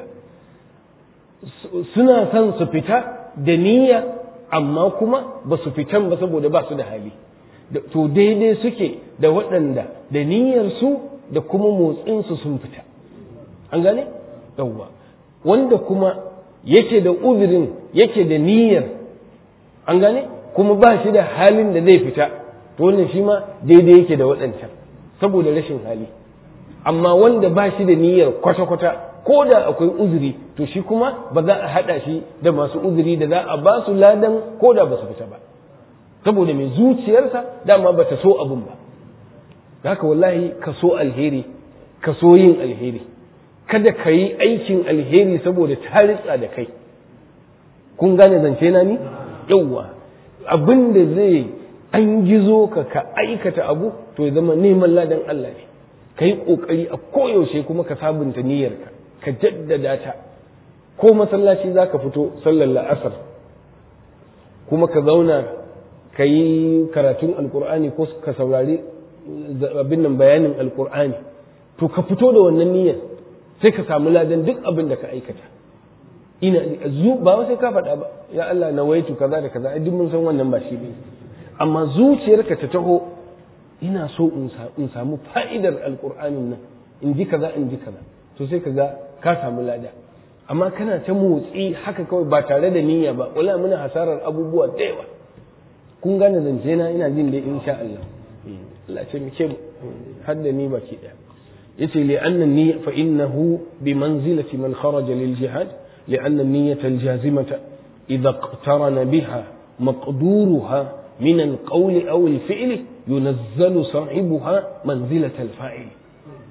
suna son su fita da niyya amma kuma ba su fitan ba saboda ba su da hali to daidai suke da waɗanda da niyyarsu da kuma motsinsu sun fita an gane yawwa wanda kuma yake da uzurin yake da niyyar an gane kuma ba shi da halin da zai fita to wannan shi ma daidai yake da waɗancan saboda rashin hali amma wanda ba shi da niyyar kwata-kwata ko da akwai uzuri to shi kuma ba za a haɗa shi da masu uzuri da za a ba su ladan ko da ba su fita ba saboda mai zuciyarsa dama ba ta so abin ba haka wallahi ka so alheri ka so yin alheri kada ka yi aikin alheri saboda ta ritsa da kai kun gane zance na ni yauwa abin da zai an gizo ka ka aikata abu to ya zama neman ladan Allah ne ka yi ƙoƙari a koyaushe kuma ka sabunta niyyarka ka jaddada ta ko masallaci za ka fito sallar la'asar kuma ka zauna ka yi karatun alkur'ani ko ka saurari abin nan bayanin alkur'ani to ka fito da wannan niyyar sai ka samu ladan duk abin da ka aikata ina zu ba sai ka faɗa ba ya Allah na waitu kaza da kaza duk mun san wannan ba shi ne amma zuciyarka ta taho ina so in samu fa'idar alkur'anin nan in ji kaza in ji kaza to sai ka ga ka samu lada amma kana ta motsi haka kawai ba tare da niyya ba wala muna hasarar abubuwa da yawa kun gane zance na ina jin dai insha Allah Allah ce muke har da ni baki daya yace li anna niyya fa innahu bi manzilati man kharaja lil jihad li anna niyyata al jazimata idha iqtarana biha maqduruha min al qawli aw al fi'li yunazzalu sahibuha manzilata al fa'il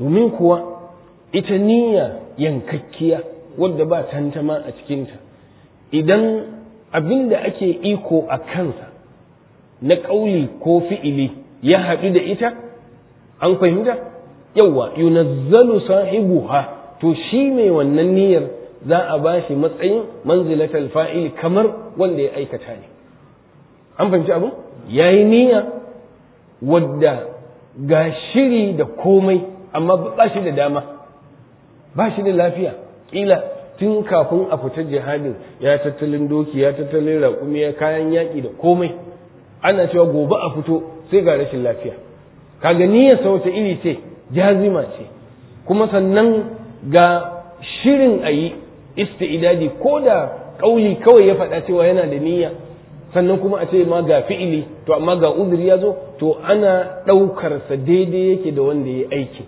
domin kuwa ita niyya yankakkiya wadda ba tantama a cikinta idan abin da ake iko a kansa na ƙauli ko fi'ili ya haɗu da ita an fahimta yawwa yunazzalu sahibuha to shi mai wannan niyyar za a ba shi matsayin manzilatal fa'ili kamar wanda ya aikata ne an fahimci abin ya yi niyya wadda ga shiri da komai amma ba shi da dama ba shi da lafiya ƙila tun kafin a fita jihadin ya tattalin doki ya tattalin raƙumi ya kayan yaƙi da komai ana cewa gobe a fito sai ga rashin lafiya kaga niyyarsa wata iri ce jazima ce kuma sannan ga shirin a yi isti'idadi ko da ƙauli kawai ya faɗa cewa yana da niyya sannan kuma a ce ma ga fi'ili to amma ga uzuri ya zo to ana ɗaukarsa daidai yake da wanda ya aiki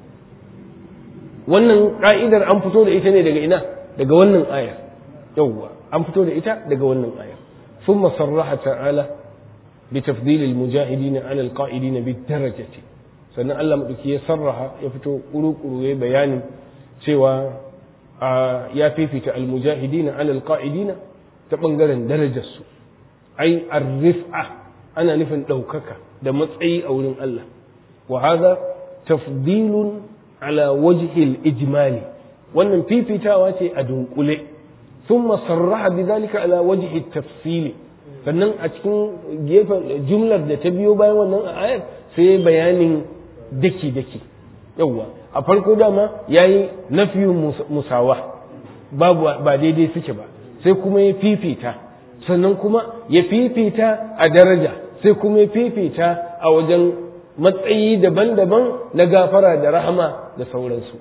wannan ka'idar an fito da ita ne daga ina daga wannan ayar yawwa an fito da ita daga wannan ayar ثم صرح تعالى بتفضيل المجاهدين على القائدين بالدرجة sannan Allah maɗauki ya sarraha ya fito ƙuru-ƙuru ya bayanin cewa ya fifita almujahidina alal qa'idina ta ɓangaren darajarsu ai arrif'a ana nufin ɗaukaka da matsayi a wurin Allah wa hadha tafdilun ala wajhil ijmali wannan fifitawa ce a dunkule thumma sarraha bidhalika ala wajhi tafsili sannan a cikin gefen jumlar da ta biyo bayan wannan ayar sai bayanin daki daki yawwa a farko dama yayi nafiyun musawa babu ba daidai suke ba sai kuma ya fifita sannan kuma ya fifita a daraja sai kuma ya fifita a wajen matsayi daban-daban na gafara da rahama da sauransu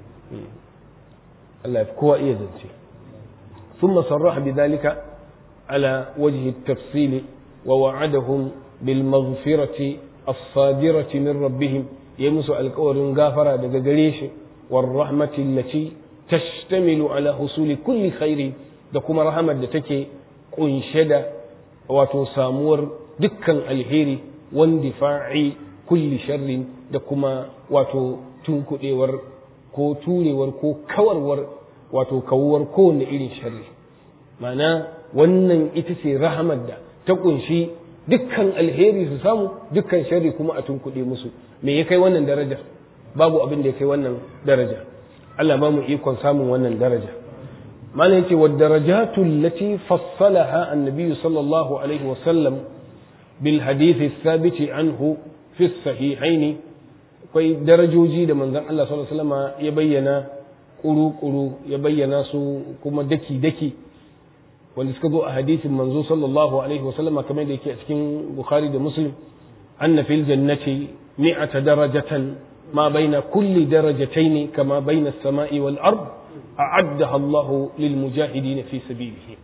Allah ya kowa iya zance ثم صرح بذلك على وجه التفصيل ووعدهم بالمغفرة الصادرة من ربهم يمس القول غافرة دقريش والرحمة التي تشتمل على حصول كل خير دكما رحمة تكي قنشد وتسامور دكا الهيري واندفاع كل شر دكما واتو تنكدور ko turewar ko kawarwar wato kawuwar kowane irin sharri ma'ana wannan ita ce rahamar da ta kunshi dukkan alheri su samu dukkan sharri kuma a tunkuɗe musu me ya kai wannan daraja babu abin da ya kai wannan daraja Allah ba mu ikon samun wannan daraja malam yace wa darajatu allati fassalaha annabi sallallahu alaihi wa sallam bil hadith thabit anhu fi sahihain akwai darajoji da manzon Allah sallallahu alaihi wasallam ya bayyana kuru-kuru ya bayyana su kuma daki-daki wanda suka zo a hadisin manzo sallallahu alaihi wasallama kamar da yake a cikin bukhari da muslim anna fil jannati mi'ata darajatan ma baina kulli darajataini kama baina as-sama'i wal ard a'addaha Allah lil mujahidin fi sabilihi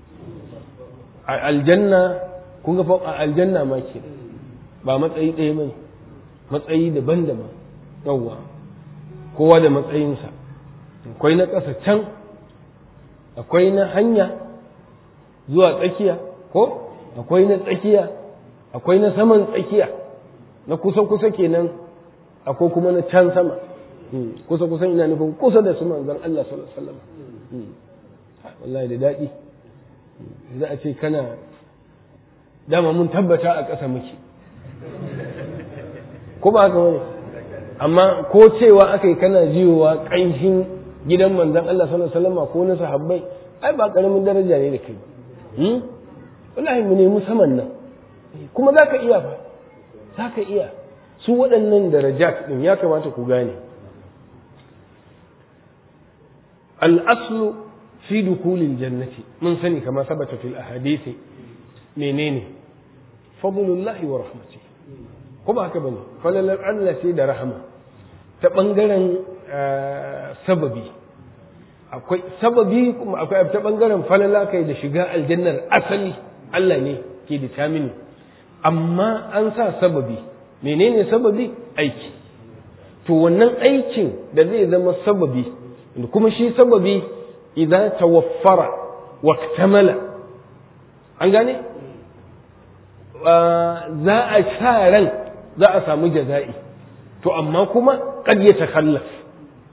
a aljanna kun ga a aljanna ma ke ba matsayi ɗaya bane matsayi daban-daban yawwa kowa da matsayinsa akwai na ƙasa can akwai na hanya zuwa tsakiya ko akwai na tsakiya akwai na saman tsakiya na kusa-kusa kenan akwai kuma na can sama kusa-kusa ina nufin kusa da su manzan Allah sallallahu alaihi wasallam wallahi da daɗi za a ce kana dama mun tabbata a ƙasa muke ko ba haka wani amma ko cewa aka yi kana jiyowa ƙanshin gidan manzan Allah sallallahu alaihi wasallam ko na sahabbai ai ba karamin daraja ne da kai hmm wallahi mu nemi saman nan kuma zaka iya fa zaka iya su waɗannan darajat din ya kamata ku gane al-aslu fi dukulil jannati mun sani kama sabata fil ahadisi menene fadlullahi wa rahmatihi ko ba haka bane falalar Allah sai da rahama ta bangaren sababi akwai sababi kuma akwai ta bangaren falala kai da shiga aljannar asali Allah ne ke determine amma an sa sababi menene sababi aiki to wannan aikin da zai zama sababi kuma shi sababi idan tawaffara wa kamala an gane za a sa ran za a samu jaza'i to amma kuma kad ya takallaf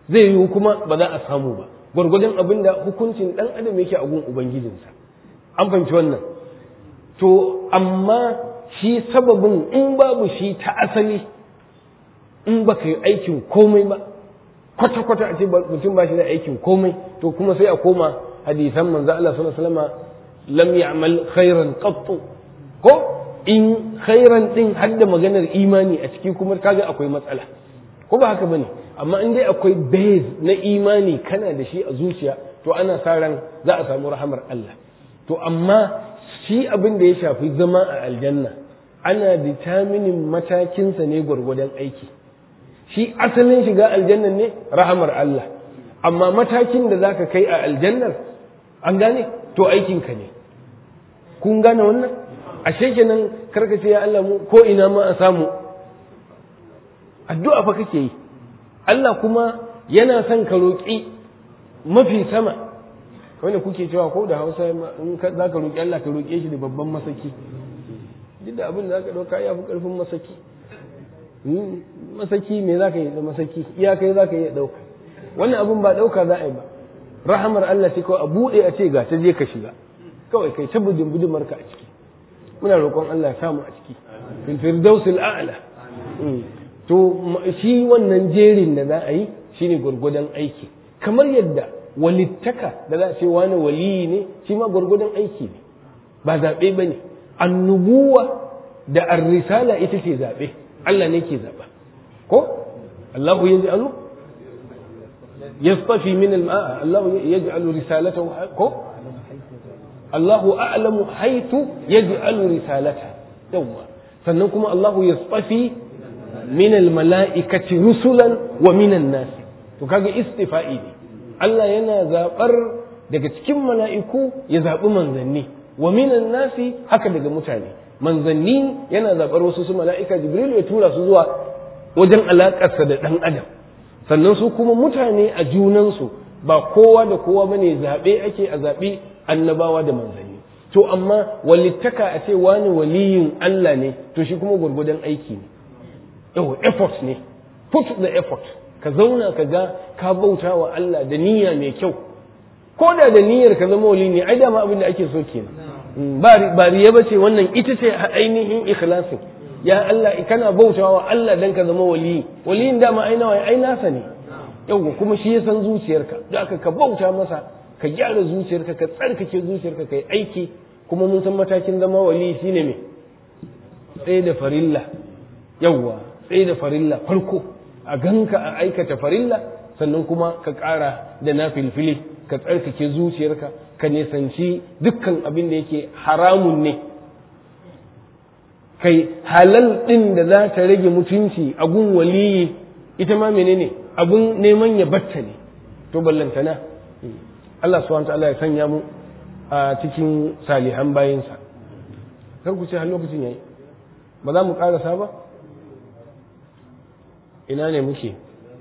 zai yiwu kuma ba za a samu ba gwargwadon abin da hukuncin ɗan adam yake a gun ubangijinsa an fahimci wannan to amma shi sababin in babu shi ta asali in ba ka yi aikin komai ba kwata-kwata a ce mutum ba shi da aikin komai to kuma sai a koma hadisan manzo Allah sallallahu alaihi wasallam lam ya'mal khairan qattu ko in khairan din hadda maganar imani a ciki kuma kaga akwai matsala ko ba haka bane amma in dai akwai base na imani kana da shi a zuciya to ana sa ran za a samu rahamar Allah to amma shi abin da ya shafi zama a aljanna ana determining matakinsa ne gwargwadon aiki shi asalin shiga aljannan ne rahamar Allah amma matakin da zaka kai a aljannar an gane to aikinka ne kun gane wannan ashe kenan karka ce ya Allah mu ko ina ma a samu addu'a fa kake yi Allah kuma yana son ka roƙi mafi sama wanda kuke cewa ko da Hausa in za ka roƙi Allah ka roƙe shi da babban masaki duk da abin da za ka ɗauka ya fi ƙarfin masaki masaki me za ka yi da masaki iyakai za ka yi ɗauka wannan abin ba ɗauka za a yi ba rahamar Allah ce kawai a buɗe a ce ga ta je ka shiga kawai kai ta budin budumarka a ciki muna roƙon Allah ya samu a ciki fil firdausil a'la to shi wannan jerin da za a yi shine gwargwadon aiki kamar yadda walittaka da za a ce wani waliyi ne shi ma gwargwadon aiki ne ba zaɓe ba ne annubuwa da arrisala ita ce zaɓe Allah ne ke zaɓa ko Allahu ya ji alu yastafi min al-ma'a Allahu ya ji alu risalatahu ko Allahu a'lamu haythu yaj'alu risalata yawwa sannan kuma Allahu yastafi min al-mala'ikati rusulan wa min an-nas to kaga istifa'i ne Allah yana zabar daga cikin mala'iku ya zabi manzanni wa min an-nas haka daga mutane manzanni yana zabar wasu su mala'ika Jibril ya tura su zuwa wajen alakarsa da dan adam sannan su kuma mutane a junansu ba kowa da kowa bane zabe ake a zabi annabawa da manzanni to amma walittaka a ce wani waliyin Allah ne to shi kuma gwargwadon aiki ne yau effort ne put the effort ka zauna ka ga ka bauta wa Allah da niyya mai kyau ko da da niyyar ka zama wali ne ai dama abin da ake so kenan ba riya bace wannan ita ce ainihin ikhlasin ya Allah kana bautawa wa Allah dan ka zama wali waliyin dama ai nawa ai nasa ne yau kuma shi ya san zuciyarka da aka ka bauta masa ka gyara zuciyarka ka tsarkake zuciyarka kai aiki kuma mun san matakin zama wali shine me tsaye da farilla yawwa tsaye da farilla farko a ganka a aikata farilla sannan kuma ka ƙara da na filfili ka tsarkake zuciyarka ka nisanci dukkan abin da yake haramun ne kai halal ɗin da za ta rage mutunci a gun waliyi ita ma menene abun neman ya batta ne to ballantana Allah subhanahu ta'ala ya sanya mu a cikin salihan bayinsa kar ku ce har lokacin yayi ba za mu karasa ba ina ne muke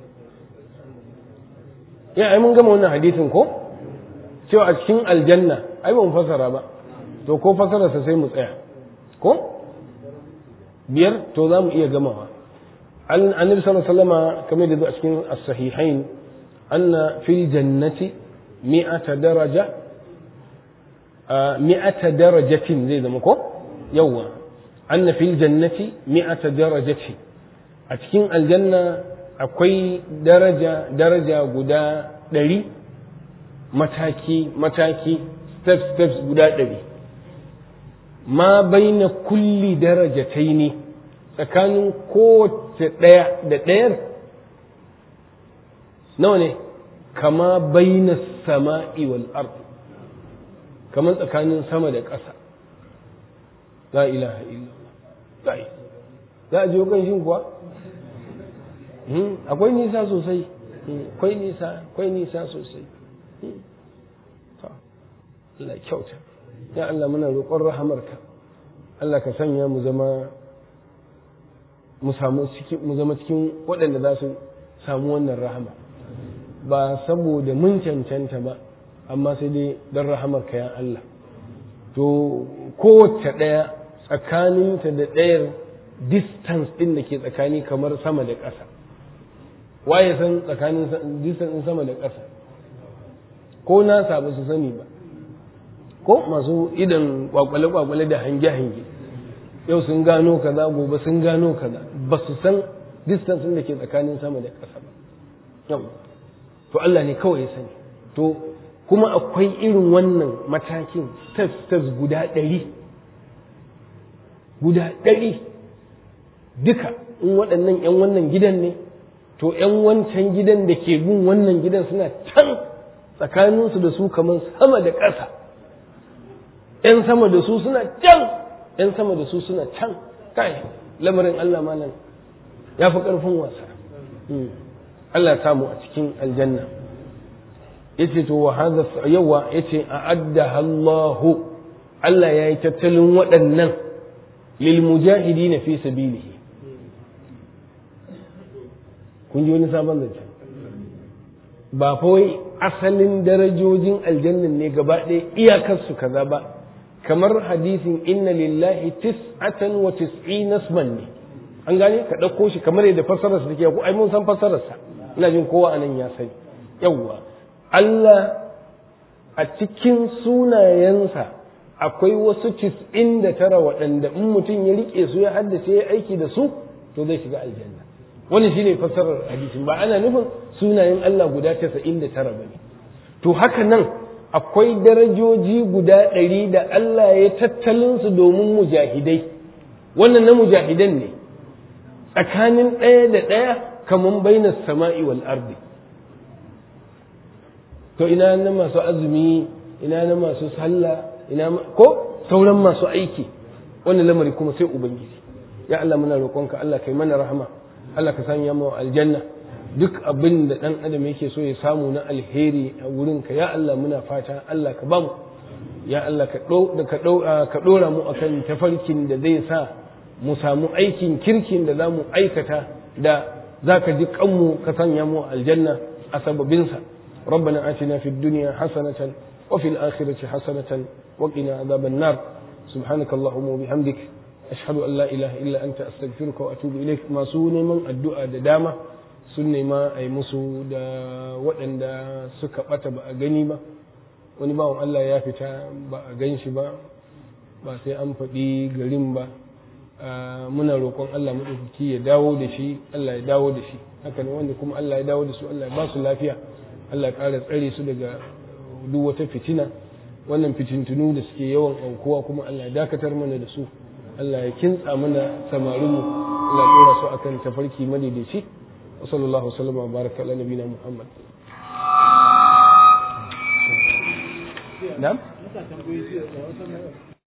ya ai mun gama wannan hadisin ko cewa a cikin aljanna ai ba mu fasara ba to ko fasararsa sai mu tsaya ko biyar to za mu iya gamawa annabi sallallahu alaihi wasallama kamar da a cikin as-sahihain anna fil jannati mi'ata daraja mi'ata darajatin zai zama ko yawa anna fil jannati mi'ata darajati a cikin aljanna akwai daraja daraja guda ɗari mataki mataki steps steps guda ɗari ma baina kulli darajatai ne tsakanin kowace ɗaya da ɗayar nawa ne kama baina sama'i wal ard kamar tsakanin sama da ƙasa la ilaha illallah za a je kan shin kuwa akwai nisa sosai akwai nisa akwai nisa sosai Allah kyauta ya Allah muna roƙon rahamarka Allah ka sanya mu zama mu samu mu zama cikin waɗanda za su samu wannan rahama ba saboda mun cancanta ba amma sai dai don rahamarka ya Allah to kowace ɗaya tsakaninta da ɗayar distance ɗin da ke tsakani kamar sama da ƙasa waye san tsakanin distance sama da ƙasa ko nasa ba su sani ba ko masu idan kwakwale-kwakwale da hange-hange yau sun gano kaza gobe sun gano kaza ba su san distance da ke tsakanin sama da ƙasa ba yau to Allah ne kawai ya sani to kuma akwai irin wannan matakin steps steps guda ɗari guda ɗari duka in waɗannan 'yan wannan gidan ne to 'yan wancan gidan da ke bin wannan gidan suna can tsakaninsu da su kamar sama da ƙasa 'yan sama da su suna can 'yan sama da su suna can kai lamarin Allah malam ya fi ƙarfin wasa Allah samu a cikin aljanna yace to wa hadha yawa yace a'adda Allahu Allah yayi tattalin waɗannan lil mujahidin fi sabilihi kun ji wani sabon zance ba fa wai asalin darajojin aljannan ne gaba ɗaya iyakar su kaza ba kamar hadisin inna lillahi tis'atan wa tis'ina isman ne an gane ka ɗauko shi kamar yadda fassarar sa take ko ai mun san fassarar sa ina jin kowa anan ya sani yawwa Allah a cikin sunayensa akwai wasu tis'in da tara waɗanda in mutum ya riƙe su ya haddace ya aiki da su to zai shiga aljanna wani shine fassarar hadisin ba ana nufin sunayen Allah guda casa'in da tara bane to haka nan akwai darajoji guda ɗari da Allah ya tattalin su domin mujahidai wannan na mujahidan ne tsakanin ɗaya da ɗaya kamar bainas sama'i wal ardi to ina na masu azumi ina na masu sallah ina ko sauran masu aiki wannan lamari kuma sai ubangiji ya Allah muna roƙonka Allah kai mana rahama Allah ka sanya mu aljanna duk abin da dan adam yake so ya samu na alheri a wurin ka ya Allah muna fata Allah ka bamu ya Allah ka ka dora mu akan tafarkin da zai sa mu samu aikin kirkin da za mu aikata da za ka ji kanmu ka sanya mu aljanna a sababinsa ربنا آتنا في الدنيا حسنة وفي الآخرة حسنة وقنا عذاب النار سبحانك اللهم وبحمدك أشهد أن لا إله إلا أنت أستغفرك وأتوب إليك ما سوني من الدعاء ددامة sunne ma a yi musu da waɗanda suka ɓata ba a gani ba wani bawan Allah ya fita ba a gan shi ba ba sai an faɗi garin ba muna roƙon Allah maɗaukaki ya dawo da shi Allah ya dawo da shi haka ne wanda kuma Allah ya dawo da su Allah ya ba su lafiya Allah ya ƙara tsare su daga duk wata fitina wannan fitintunu da suke yawan aukuwa kuma Allah ya dakatar mana da su Allah ya kintsa mana samarinmu Allah ya ɗora su akan tafarki madaidaici wa sallallahu alaihi wa baraka ala nabina Muhammad na'am